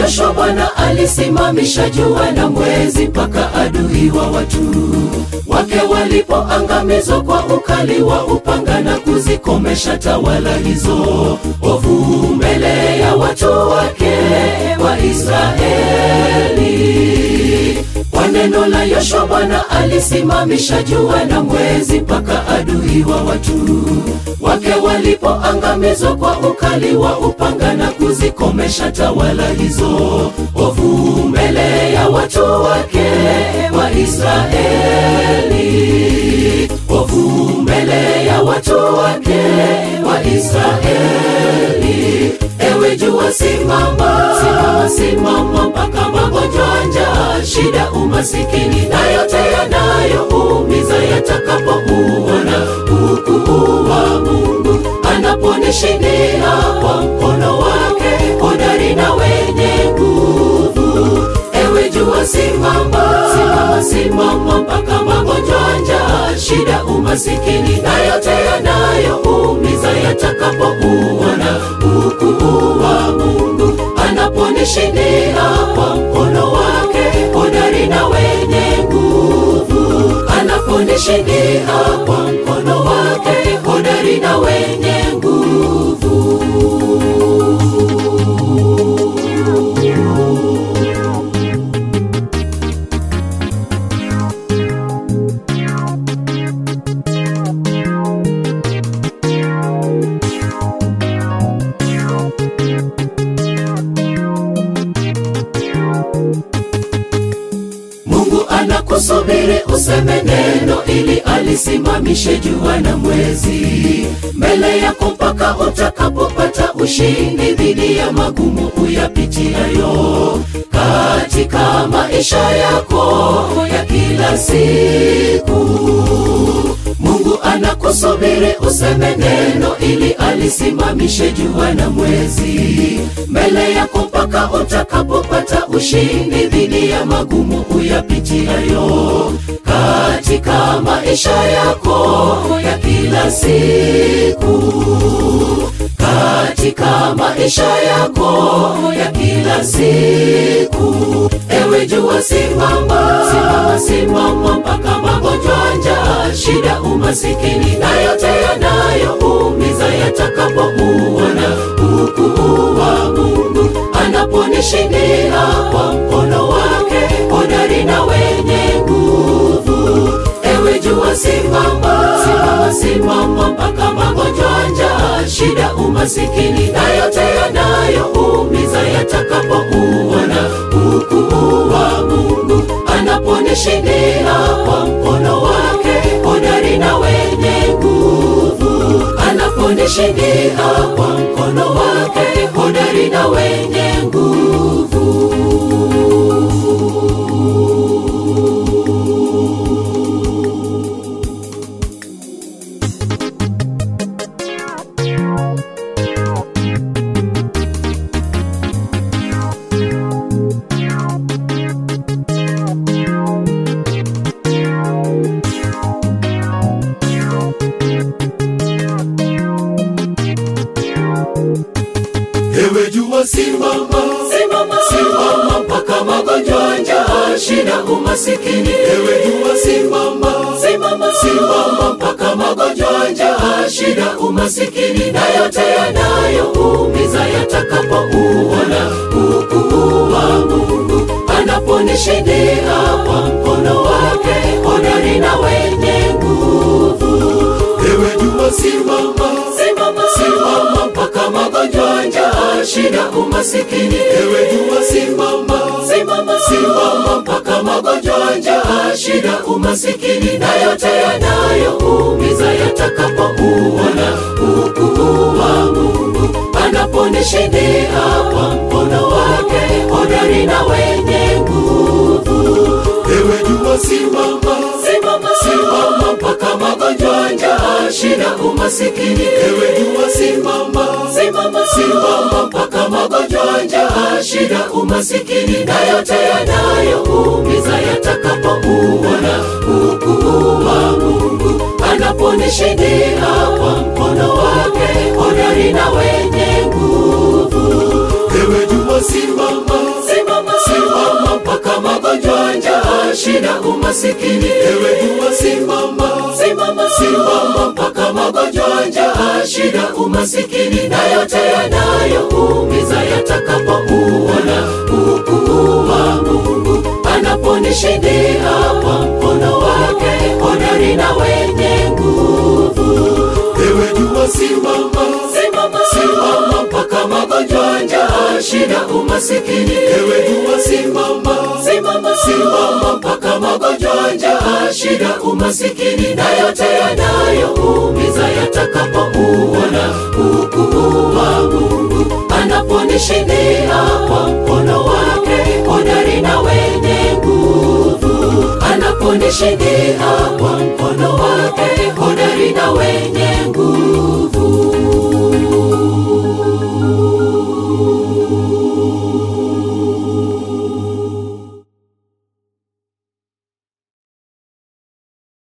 Yoshua Bwana alisimamisha jua na mwezi mpaka adui wa watu wake walipoangamizwa kwa ukali wa upanga na kuzikomesha tawala hizo ovu mbele ya watu wake wa Israeli. Kwa neno la Yoshua Bwana alisimamisha jua na mwezi mpaka adui wa watu wake walipoangamizwa kwa ukali wa upanga na kuzikomesha tawala hizo ovu mbele ya watu wake wa Israeli. Ovu mbele ya watu wake wa Israeli. Ewe jua simama, simama, simama mpaka magonjwa, njaa, shida, umasikini na yote yanayoumiza yatakapouona ukuu wa Mungu anaponishindia kwa mkono wake hodari na wenye nguvu. Ewe jua simama, simama, simama mpaka magonjwa, njaa, shida, umasikini na yote yanayoumiza yatakapouona ukuu wa Mungu anaponishindia kwa mkono wake hodari na wenye nguvu, anaponishindia kwa mkono wake hodari na wenye nguvu. Mungu anakusubiri useme neno ili alisimamishe jua na mwezi mbele yako mpaka utakapopata ushindi dhidi ya magumu uyapitiayo katika maisha yako ya kila siku. Mungu anakusubiri useme neno ili alisimamishe jua na mwezi mbele yako mpaka utakapopata ushindi dhidi ya magumu uyapitiayo katika maisha yako ya kila siku katika maisha yako ya kila siku. Ewe jua simama, simama, simama mpaka magonjwa, njaa, shida, umasikini na yote yanayoumiza yatakapouona ukuu wa Mungu anaponishindia kwa mkono wake hodari na wenye nguvu. Ewe jua simama, simama, simama mpaka magonjwa, njaa, shida, umasikini na yote yanayoumiza yatakapouona ukuu wa Mungu anaponishindia kwa mkono wake hodari na wenye nguvu, anaponishindia kwa mkono wake hodari na wenye nguvu. Ewe jua simama, simama, simama mpaka magonjwa, njaa, shida, umasikini. Ewe jua simama, simama, simama mpaka magonjwa, njaa, shida, umasikini na yote yanayoumiza yatakapouona ukuu wa Mungu anaponishindia kwa mkono wake hodari na wenye nguvu. Ewe jua simama, simama, simama mpaka magonjwa, njaa, shida, umasikini. Ewe jua simama, simama, simama mpaka magonjwa, njaa, shida, umasikini na yote yanayoumiza yatakapouona ukuu wa Mungu anaponishindia kwa mkono wake hodari na wenye nguvu. Ewe jua simama, simama, simama mpaka magonjwa, njaa, shida, umasikini. Ewe jua simama, simama, simama mpaka magonjwa, njaa, shida, umasikini na yote yanayoumiza yatakapouona ukuu wa Mungu anaponishindia kwa mkono wake hodari na wenye nguvu. Ewe jua simama, umasikini. Ewe jua, simama, simama, simama mpaka magonjwa, njaa, shida, umasikini na yote yanayoumiza yatakapouona ukuu wa Mungu anaponishindia kwa mkono wake hodari na wenye nguvu. Ewe jua, simama, simama, simama mpaka magonjwa, njaa, shida, umasikini. Ewe jua, simama, simama, simama mpaka magonjwa, njaa, shida, umasikini na yote yanayoumiza yatakapouona ukuu wa Mungu anaponishindia kwa mkono wake hodari na wenye nguvu, anaponishindia kwa mkono wake